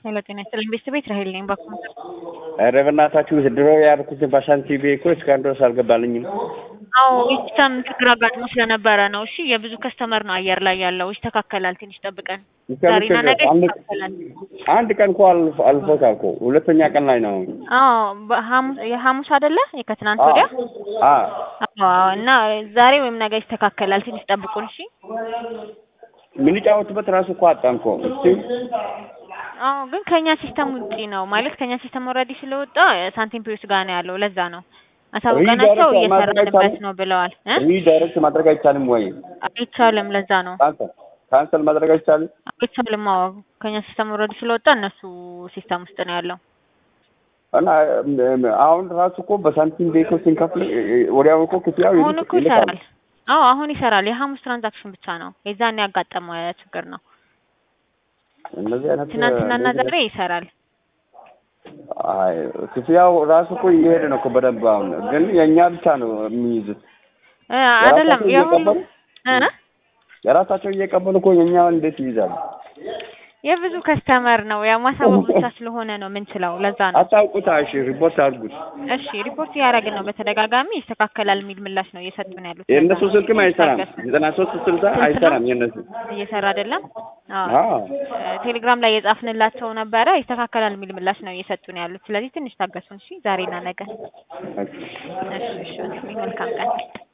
ሄሎ ጤና ይስጥልኝ ቤተሰቤት ራሄል ነኝ ባኩ ኧረ በእናታችሁ ድሮ ያልኩትን በሳንቲም እኮ እስካሁን ድረስ አልገባልኝም። አዎ የሲስተም ችግር አጋጥሞ ስለነበረ ነው። እሺ የብዙ ከስተመር ነው አየር ላይ ያለው። ይስተካከላል፣ ትንሽ ጠብቀን ዛሬና ነገ ይስተካከላል። አንድ ቀን እኮ አልፎ አልፎታል እኮ ሁለተኛ ቀን ላይ ነው። አዎ በሐሙስ የሐሙስ አይደለ የከትናንት ወዲያ አዎ አዎ። እና ዛሬ ወይም ነገ ይስተካከላል፣ ትንሽ ጠብቁን። እሺ የምንጫወትበት ራሱ እኮ አጣን እኮ እስቲ አዎ ግን ከኛ ሲስተም ውጪ ነው ማለት ከኛ ሲስተም ኦልሬዲ ስለወጣ ሳንቲም ፒዩስ ጋር ነው ያለው። ለዛ ነው አሳውቀናቸው እየሰራንበት ነው ብለዋል። እ ሪዳይሬክት ማድረግ አይቻልም ወይ? አይቻልም። ለዛ ነው ካንሰል ካንሰል ማድረግ አይቻልም። አይቻልም። አዎ ከኛ ሲስተም ኦልሬዲ ስለወጣ እነሱ ሲስተም ውስጥ ነው ያለው። እና አሁን ራሱ እኮ በሳንቲም ቤኮ ስንከፍል ወዲያው እኮ ክፍያው አሁን እኮ ይሰራል። አዎ አሁን ይሰራል። የሐሙስ ትራንዛክሽን ብቻ ነው የዛን ያጋጠመ ችግር ነው። እነዚህ አይነት ትናንትናና ዛሬ ይሰራል። አይ ክፍያው ራሱ እኮ እየሄደ ነው እኮ በደንብ። አሁን ግን የእኛ ብቻ ነው የሚይዙት እ አይደለም የሁሉ እ የራሳቸው እየቀበሉ እኮ የእኛ እንዴት ይይዛሉ? የብዙ ከስተመር ነው ያው ማሳወቅ ብቻ ስለሆነ ነው የምንችለው። ለዛ ነው። አታውቁታ። እሺ ሪፖርት አድርጉት። እሺ ሪፖርት እያደረግን ነው በተደጋጋሚ ይስተካከላል የሚል ምላሽ ነው እየሰጡን ያሉት። የእነሱ ስልክም አይሰራም። ዘጠና ሶስት ስልሳ አይሰራም የእነሱ እየሰራ አይደለም። አዎ አዎ ቴሌግራም ላይ የጻፍንላቸው ነበረ ይስተካከላል የሚል ምላሽ ነው እየሰጡን ያሉት። ስለዚህ ትንሽ ታገሱን። እሺ ዛሬና ነገ። እሺ እሺ መልካም ቀን